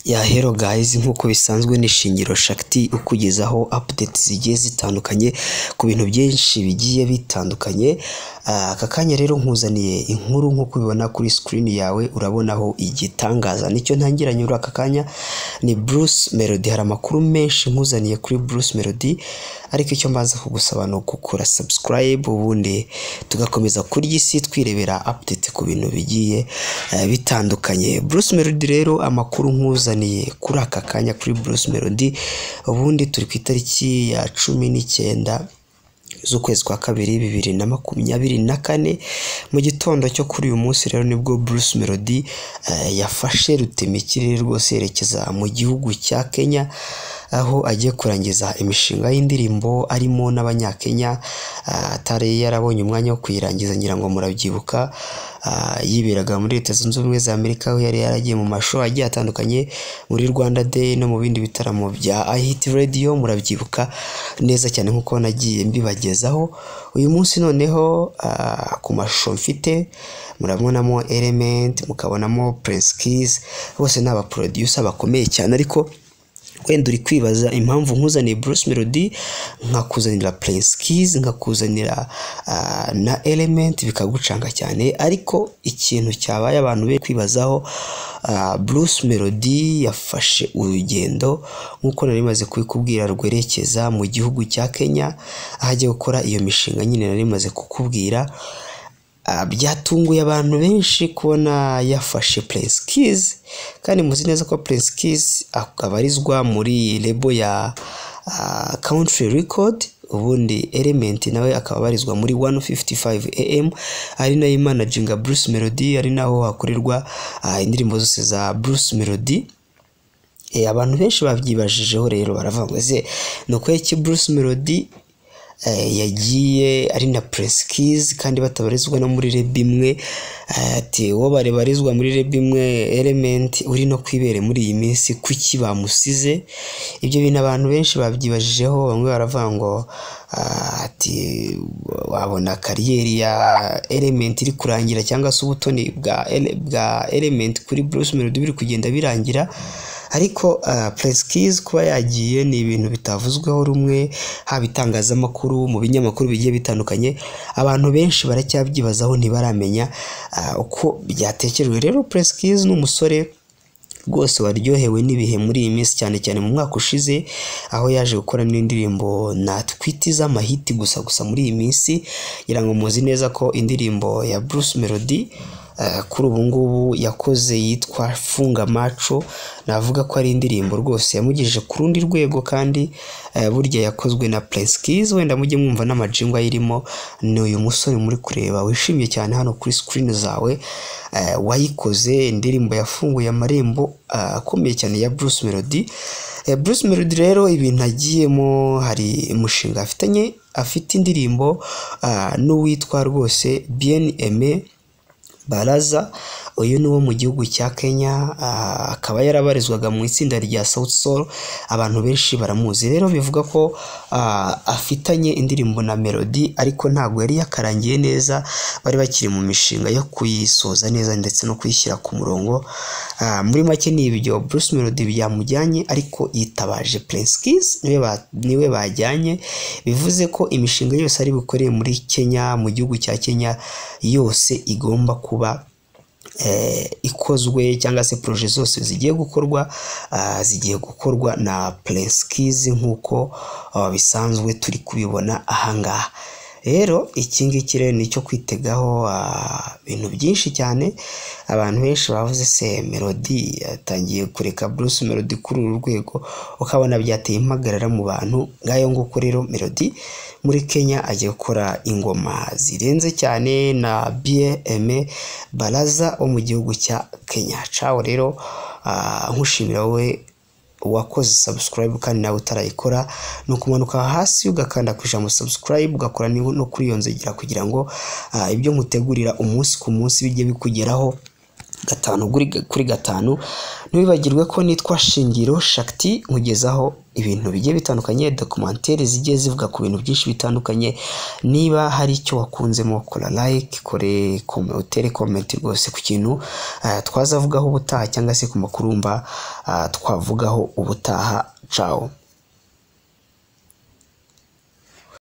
ya hero guys nk'uko bisanzwe ni Shingiro Shakti ukugezaho updates zigiye zitandukanye ku bintu byinshi bigiye bitandukanye Ah, aka kanya rero nkuzaniye inkuru nk'uko ubibona kuri screen yawe urabonaho igitangaza nicyo ntangiranye muri aka kanya ni Bruce Melody hari amakuru menshi nkuzaniye kuri Bruce Melody ariko icyo mbanza kugusaba ni ugukora subscribe ubundi tugakomeza kurya isi twirebera update ku bintu bigiye eh, bitandukanye Bruce Melody rero amakuru nkuzaniye kuri aka kanya kuri Bruce Melody ubundi turi ku itariki ya cumi n'icyenda z'ukwezi kwa kabiri bibiri na makumyabiri na kane mu gitondo cyo kuri uyu munsi rero nibwo Bruce Melody eh, yafashe rutemikirere rwose yerekeza mu gihugu cya Kenya aho agiye kurangiza imishinga y'indirimbo arimo n'abanyakenya ah, atari yarabonye umwanya wo kuyirangiza ngira ngo murabyibuka ah, yiberaga muri leta zunze ubumwe za Amerika aho yari yaragiye mu mashusho agiye atandukanye muri Rwanda Day no mu bindi bitaramo bya iHit Radio murabyibuka neza cyane nkuko nagiye mbibagezaho uyu munsi noneho ah, ku mashusho mfite murabonamo Element mukabonamo Prince Keys bose ni abaproducer bakomeye cyane ariko wenda uri kwibaza impamvu nkuzaniye Bruce Melody nkakuzanira Prince Keys nkakuzanira ah, na Element bikagucanga cyane ariko ikintu cyabaye abantu be kwibazaho ah, Bruce Melody yafashe urugendo nk'uko nari maze kubikubwira rwerekeza mu gihugu cya Kenya aho agiye gukora iyo mishinga nyine nari maze kukubwira Ah, byatunguye abantu benshi kubona yafashe Prince Keys kandi muzi neza ko Prince Keys abarizwa muri lebo ya ah, Country Record ubundi Element nawe akaba abarizwa muri 155 AM ari nayo imanaginga Bruce Melody ari naho hakorerwa ah, indirimbo zose za Bruce Melody Eh, abantu benshi babyibajijeho rero baravuga ngo ese ni ukwiye ki Bruce Melody eh, yagiye ari na Prince Keys kandi batabarizwa no muri rebe imwe eh, ati wo barebarizwa muri rebe imwe Element uri no kwibere muri iyi minsi kuki bamusize ibyo bintu abantu benshi babyibajijeho bamwe baravuga ngo ah, ati wabona kariyeri ya Element iri kurangira cyangwa se ubutoni bwa Ele- bwa Element kuri Bruce Melody biri kugenda birangira ariko ah, Prince Keys kuba yagiye ni ibintu bitavuzweho rumwe haba itangazamakuru mu binyamakuru bigiye bitandukanye abantu benshi baracyabyibazaho ntibaramenya ah, uko byatekerejwe rero Prince Keys ni umusore rwose waryohewe n'ibihe muri iyi minsi cyane cyane mu mwaka ushize aho yaje gukora n'indirimbo na twiti z'amahiti gusa gusa muri iyi minsi ngira ngo muzi neza ko indirimbo ya Bruce Melody eh, kuri ubu ngubu yakoze yitwa funga maco navuga ko ari indirimbo rwose yamugejeje ku rundi rwego kandi eh, burya yakozwe na Prince Keys wenda mujye mwumva n'amajingwa ayirimo ni uyu musore muri kureba wishimye cyane hano kuri screen zawe eh, wayikoze indirimbo yafunguye amarembo ah, akomeye cyane ya Bruce Melody Eh, Bruce Melody rero ibintu agiyemo hari umushinga afitanye afite indirimbo ah, n'uwitwa rwose Bien Aimé Baraza uyu ni uwo mu gihugu cya Kenya ah, akaba yarabarizwaga mu itsinda rya South Soul abantu benshi baramuzi rero bivuga ko ah, afitanye indirimbo na Melody ariko ntabwo yari yakarangiye neza bari bakiri mu mishinga yo kuyisoza neza ndetse no kuyishyira ku murongo Ah, muri make ni ibyo Bruce Melody byamujyanye ariko yitabaje Prince Keys niwe ba- niwe bajyanye bivuze ko imishinga yose ari bukoreye muri Kenya mu gihugu cya Kenya yose igomba kuba eh, ikozwe cyangwa se proje zose zigiye gukorwa ah, zigiye gukorwa na Prince Keys nk'uko ah, bisanzwe turi kubibona ahangaha rero iki ngiki rero nicyo kwitegaho ah, ibintu byinshi cyane abantu benshi bavuze se Melody yatangiye kureka Bruce Melody kuri uru rwego ukabona byateye impagarara mu bantu ngayo nguko rero Melody muri Kenya agiye gukora ingoma zirenze cyane na BM Baraza wo mu gihugu cya Kenya caho rero ah, nkushimira wowe wakoze subscribe kandi nawe utarayikora ni ukumanuka hasi ugakanda ku ijambo subscribe ugakora ni- no kuri iyo nzogera kugira ngo ah, ibyo nkutegurira umunsi ku munsi bijye bikugeraho gatanu kuri kuri gatanu ntibibagirwe ko nitwa shingiro shakiti nkugezaho ibintu bigiye bitandukanye dokumenteri zigiye zivuga ku bintu byinshi bitandukanye niba hari icyo wakunzemo kora like kore kome, utere comment rwose ku kintu ah, twazavugaho ubutaha cyangwa se ku makurumba ah, twavugaho ubutaha cawo